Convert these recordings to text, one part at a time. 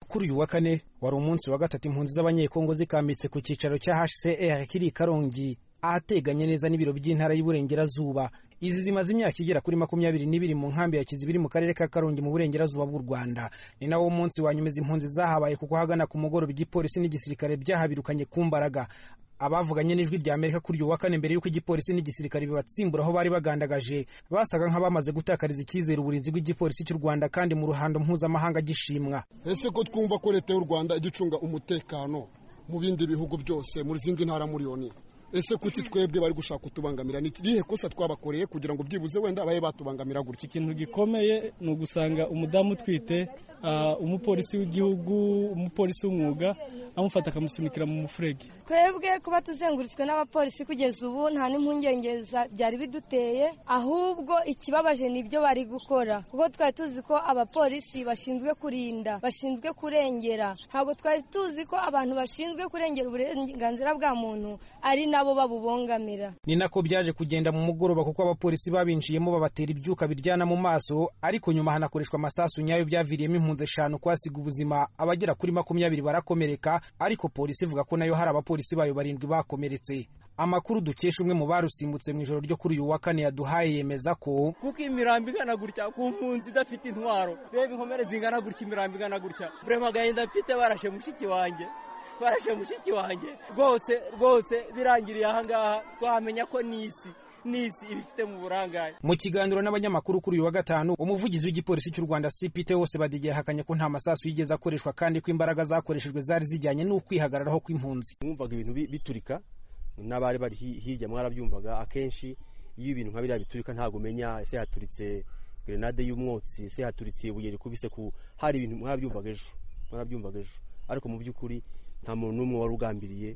kuri uyu wa kane wari umunsi wa gatatu impunzi z'abanyekongo zikambitse ku cyicaro cya hcr kiri i karongi ahateganye neza n'ibiro by'intara y'uburengerazuba izi zimaze imyaka igera kuri makumyabiri n'ibiri mu nkambi ya kizibiri mu karere ka karongi mu burengerazuba bw'u rwanda ni nawo munsi wa nyuma izi mpunzi zahabaye kuko ahagana ku mugoroba igipolisi n'igisirikare byahabirukanye ku mbaraga abavuganye n'ijwi rya amerika kuri uyu wa kane mbere y'uko igipolisi n'igisirikare bibatsimbura aho bari bagandagaje basaga nk'abamaze gutakariza icyizere uburinzi bw'igipolisi cy'u rwanda kandi mu ruhando mpuzamahanga gishimwa ese ko twumva ko leta y'u rwanda ijya icunga umutekano mu bindi bihugu byose mu zindi ntara muri loni ese kuki twebwe bari gushaka kutubangamira ni irihe kosa twabakoreye kugira ngo byibuze wenda babe batubangamira gutya ikintu gikomeye ni ugusanga umudamu utwite umupolisi w'igihugu umupolisi w'umwuga amufata akamusunikira mu mufurege twebwe kuba tuzengurutswe n'abapolisi kugeza ubu nta n'impungenge byari biduteye ahubwo ikibabaje ni ibyo bari gukora kuko twari tuzi ko abapolisi bashinzwe kurinda bashinzwe kurengera ntabwo twari tuzi ko abantu bashinzwe kurengera uburenganzira bwa muntu ari nabo babubongamira ni nako byaje kugenda mu mugoroba kuko abapolisi babinjiyemo babatera ibyuka biryana mu maso ariko nyuma hanakoreshwa amasasu nyayo byaviriyemo impunzi eshanu kwasiga ubuzima abagera kuri makumyabiri barakomereka ariko polisi ivuga ko nayo hari abapolisi bayo barindwi bakomeretse amakuru dukesha umwe mu barusimbutse mu ijoro ryo kuri uyu wa kane yaduhaye yemeza ko kuko imirambo igana gutya ku mpunzi idafite intwaro reba inkomere zingana gutya imirambo igana gutya burema agahinda mfite barashe mushiki wanjye barashe mushiki wanjye rwose rwose birangiriye ahangaha twamenya ko ni isi n'isi ibifite mu burangare mu kiganiro n'abanyamakuru kuri uyu wa gatanu umuvugizi w'igipolisi cy'u rwanda cpt hose badige yahakanye ko nta masasu yigeze akoreshwa kandi ko imbaraga zakoreshejwe zari zijyanye n'ukwihagararaho kw'impunzi mwumvaga ibintu biturika n'abari bari hirya mwarabyumvaga akenshi iyo ibintu nka biriya biturika ntabwo umenya ese haturitse grenade y'umwotsi ese haturitse ibuye rikubise ku hari ibintu mwarabyumvaga ejo mwarabyumvaga ejo ariko mu by'ukuri nta muntu n'umwe wari ugambiriye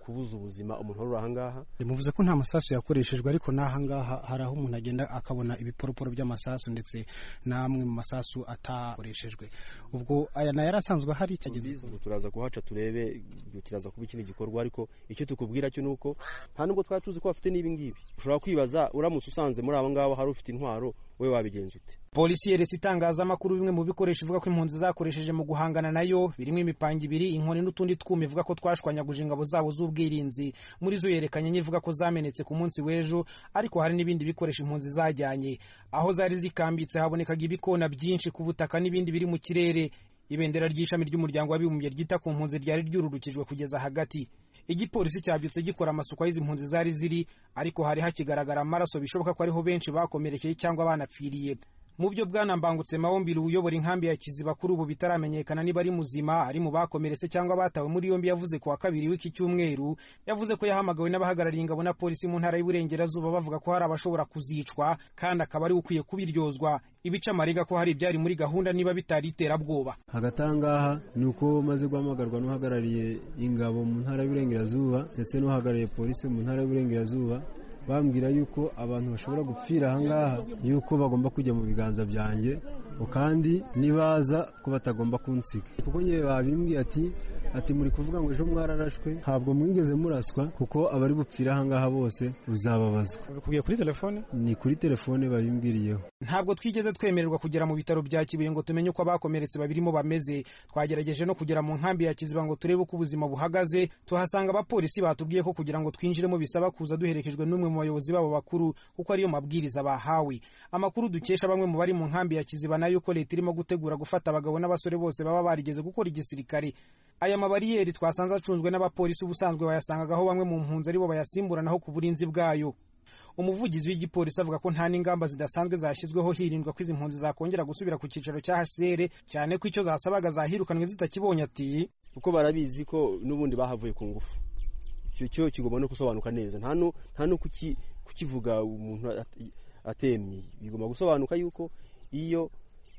kubuza ubuzima umuntu wari uri ahangaha bimuvuze ko nta masasu yakoreshejwe ariko n'ahangaha hari aho umuntu agenda akabona ibiporoporo by'amasasu ndetse n'amwe mu masasu atakoreshejwe ubwo aya nayo yari asanzwe ahari ubu turaza kuhaca turebe turaza kuba ikindi gikorwa ariko icyo tukubwira cyo ni uko nta nubwo twari tuzi ko bafite n'ibi ngibi ushobora kwibaza uramutse usanze muri abo ngabo hari ufite intwaro wowe wabigenza ute polisi yeretse itangazamakuru bimwe mu bikoresho ivuga ko impunzi zakoresheje mu guhangana nayo birimo imipanga ibiri inkoni n'utundi twuma ivuga ko twashwanyaguje ingabo zabo z'ubwirinzi muri zo yerekanye n'ivuga ko zamenetse ku munsi w'ejo ariko hari n'ibindi bikoresho impunzi zajyanye aho zari zikambitse habonekaga ibikona byinshi ku butaka n'ibindi biri mu kirere ibendera ry'ishami ry'umuryango w'abibumbye ryita ku mpunzi ryari ryururukijwe kugeza hagati igipolisi cyabyutse gikora amasuku aho izi mpunzi zari ziri ariko hari hakigaragara amaraso bishoboka ko ariho benshi bakomerekeye cyangwa banapfiriye mu byo bwana mbangutse mawombiri uyobora inkambi ya kiziba kuri ubu bitaramenyekana niba ari muzima ari mu bakomeretse cyangwa batawe muri yombi yavuze ku wa kabiri w'iki cyumweru yavuze ko yahamagawe n'abahagarariye ingabo na polisi mu ntara y'uburengerazuba bavuga ko hari abashobora kuzicwa kandi akaba ari ukwiye kubiryozwa ibica amariga ko hari ibyari muri gahunda niba bitari iterabwoba hagati aha ngaha ni uko umaze guhamagarwa n'uhagarariye ingabo mu ntara y'uburengerazuba ndetse n'uhagarariye polisi mu ntara y'uburengerazuba bambwira yuko abantu bashobora gupfira ahangaha yuko bagomba kujya mu biganza byanjye kandi nibaza ko batagomba kunsiga kuko ngewe babimbwiye ati ati muri kuvuga ngo ejo mwararashwe ntabwo mwigeze muraswa kuko abari bupfira ahangaha bose uzababazwa kubwiye kuri telefone ni kuri telefone babimbwiriyeho ntabwo twigeze twemererwa kugera mu bitaro bya kibuye ngo tumenye uko abakomeretse babirimo bameze twagerageje no kugera mu nkambi ya kiziba ngo turebe uko ubuzima buhagaze tuhasanga abapolisi batubwiye ko kugira ngo twinjiremo bisaba kuza duherekejwe n'umwe mu bayobozi babo bakuru kuko ariyo mabwiriza bahawe amakuru dukesha bamwe mu bari mu nkambi ya kiziba nayo ko leta irimo gutegura gufata abagabo n'abasore bose baba barigeze gukora igisirikare aya mabariyeri twasanze acunzwe n'abapolisi ubusanzwe bayasangagaho bamwe mu mpunzi aribo bayasimburanaho ku burinzi bwayo umuvugizi w'igipolisi avuga ko nta n'ingamba zidasanzwe zashyizweho hirindwa ko izi mpunzi zakongera gusubira ku cyicaro cya hcr cyane ko icyo zasabaga zahirukanwe zitakibonye ati kuko barabizi ko n'ubundi bahavuye ku ngufu icyo cyo kigomba no gusobanuka neza nta no kukivuga umuntu atemye bigomba gusobanuka yuko iyo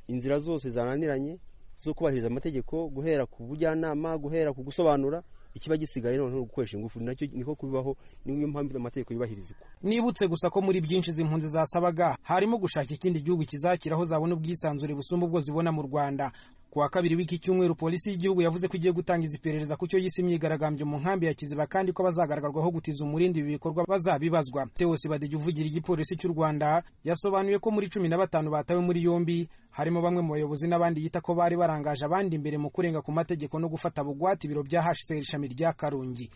inzira zose zananiranye zo kubahiriza amategeko guhera ku bujyanama guhera ku gusobanura ikiba gisigaye noneho gukoresha ingufu nacyo niko kubibaho niyo mpamvu amategeko yubahirizwa nibutse gusa ko muri byinshi izi mpunzi zasabaga harimo gushaka ikindi gihugu kizakira aho zabona ubwisanzure busumba ubwo zibona mu rwanda ku wa kabiri w'iki cyumweru polisi y'igihugu yavuze ko igiye gutangiza iperereza ku cyo yise imyigaragambyo mu nkambi ya kiziba kandi ko abazagaragarwaho gutiza umurindi ibi bikorwa bazabibazwa theo sibadege uvugira igipolisi cy'u rwanda yasobanuye ko muri cumi na batanu batawe muri yombi harimo bamwe mu bayobozi n'abandi yita ko bari barangaje abandi imbere mu kurenga ku mategeko no gufata bugwate ibiro bya hcr ishami rya karongi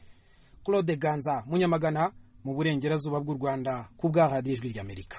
claude ganza munyamagana mu burengerazuba bw'u rwanda ku bw'aha ijwi ry'amerika